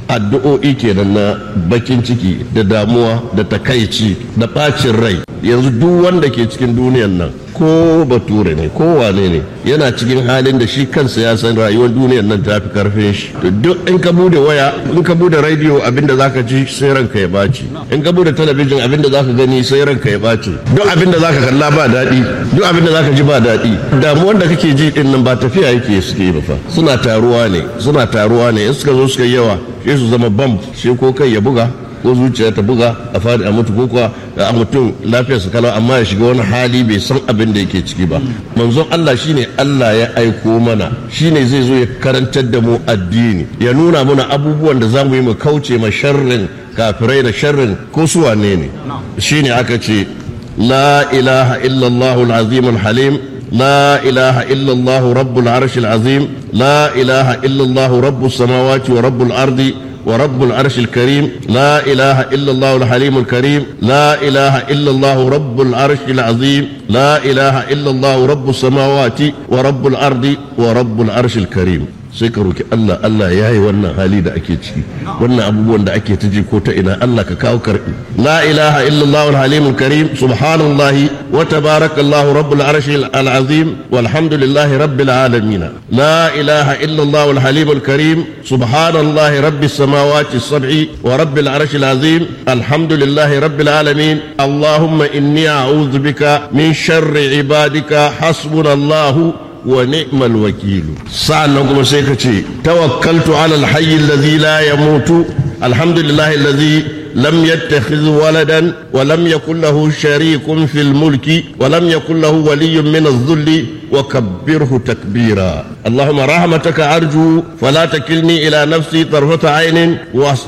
addu'o'i kenan na bakin ciki da damuwa da takaici da bacin rai yanzu duk wanda ke cikin duniyan nan ko bature ne ko wane ne yana cikin halin da shi kansa ya san rayuwar duniyar nan ta fi karfin shi to duk in ka bude waya in ka bude radio abinda zaka ji sai ranka ya baci in ka bude talabijin abinda zaka gani sai ranka ya baci duk abinda zaka kalla ba daɗi duk abinda zaka ji ba daɗi damuwar da kake ji din nan ba tafiya yake suke yi ba fa suna taruwa ne suna taruwa ne in suka zo suka yawa sai su zama bam sai ko kai ya buga ko zuciya ta buga a fadi a mutu ko kuwa a mutum lafiyar su kalau amma ya shiga wani hali bai san abin da yake ciki ba manzon Allah shine Allah ya aiko mana shine zai zo ya karantar da mu addini ya nuna mana abubuwan da zamu yi mu kauce ma sharrin kafirai da sharrin ko su wane ne shine aka ce la ilaha illallah al-azim al-halim لا إله إلا الله رب العرش العظيم لا إله إلا الله رب السماوات ورب الأرض ورب العرش الكريم لا إله إلا الله الحليم الكريم لا إله إلا الله رب العرش العظيم لا إله إلا الله رب السماوات ورب الأرض ورب العرش الكريم sai ka roki Allah Allah ya yi wannan hali da ake ciki wannan abubuwan da ake ta ji ko ta ina Allah ka kawo karbi la ilaha illallah al-halim al-karim subhanallahi wa tabarakallahu rabbul arshi al-azim walhamdulillahi rabbil alamin la ilaha illallah al-halim al-karim subhanallahi rabbis samawati as-sab'i wa rabbil arshi al-azim alhamdulillahi rabbil alamin allahumma inni a'udhu bika min sharri ibadika hasbunallahu ونعم الوكيل سألنا كما سيكتي توكلت على الحي الذي لا يموت الحمد لله الذي لم يتخذ ولدا ولم يكن له شريك في الملك ولم يكن له ولي من الذل وكبره تكبيرا اللهم رحمتك أرجو فلا تكلني إلى نفسي طرفة عين